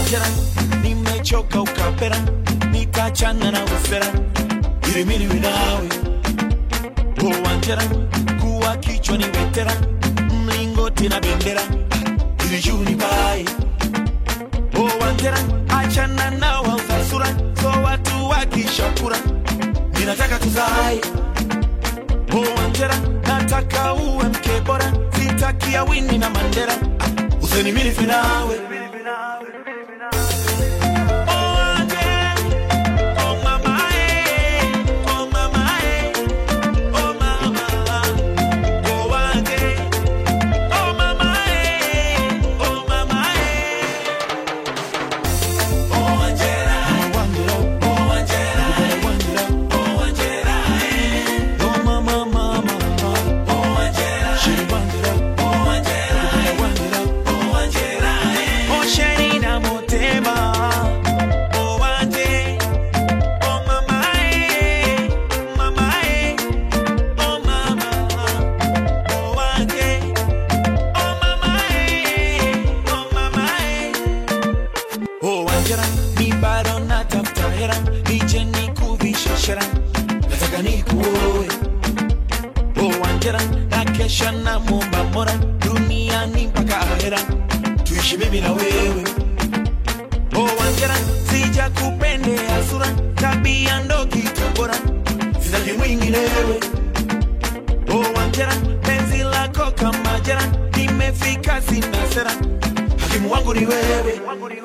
Wanjera, nimechoka ukapera, nitachana na ufera, ili mimi niwe nawe. Oh Wanjera, kuwa kichwa ni wetera, mlingoti na bendera, ili juu ni bae. Oh Wanjera, achana na wauza sura, so watu wakishakura, ninataka tuzae. Oh Wanjera, nataka uwe mke bora, sitakia Winnie na Mandela, useni mimi nife nawe. Osherina motema, oh wanje, oh mama eh, mama eh, oh mama, oh wanje, oh mama eh, oh mama eh. Oh wanjera, mi bado natafuta hera, nije nikuvishe shera, nataka nikuoe. Oh wanjera, na kesha na mumba mora, duniani mpaka ahera, tuishi mimi na wewe. Oh wanjera, sija kupendea sura, tabia ndo kitu bora, sitaki mwinginewe. Oh wanjera, penzi lako kama jera, nimefika sina sera, hakimu wangu ni wewe.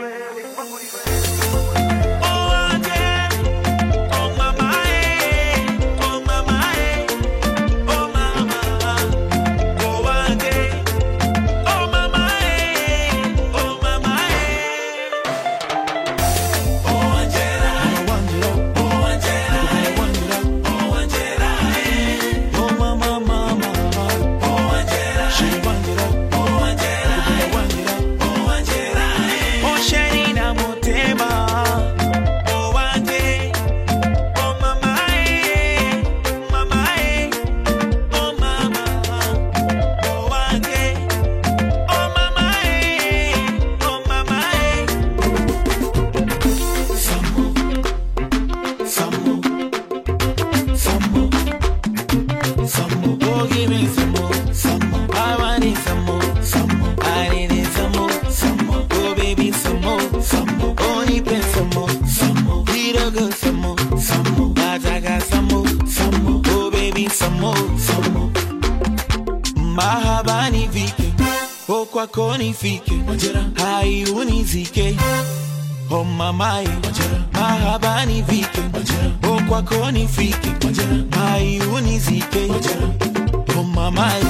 Oh wanje, oh mama eh, oh mama eh, oh mama, oh wanje, oh mama eh, oh mama eh. Oh Wanjera, oh Wanjera, oh Wanjera, eh. Oh mama, mama, oh Wanjera, she Wanjera, oh Wanjera, oh Wanjera, eh. Oh Sherina Motema, oh Wanje, oh mama, eh, mama, eh. Oh mama, oh Wanje, oh mama, eh, oh mama, eh. Some more, some more, some more, some more. Oh, give me some more, some more. I want it some more, some more. I need it some more, some more. Oh, baby, some more, some more. Oh, need pen some more, some more. Little girl, some more, some more. I got some more, some more. Oh, baby, some more, some more. Mahaba nifike, oh kwako nifike, hai unizike Oh mamae, mahaba nifike, oh kwako nifike, hai unizike Oh mamae,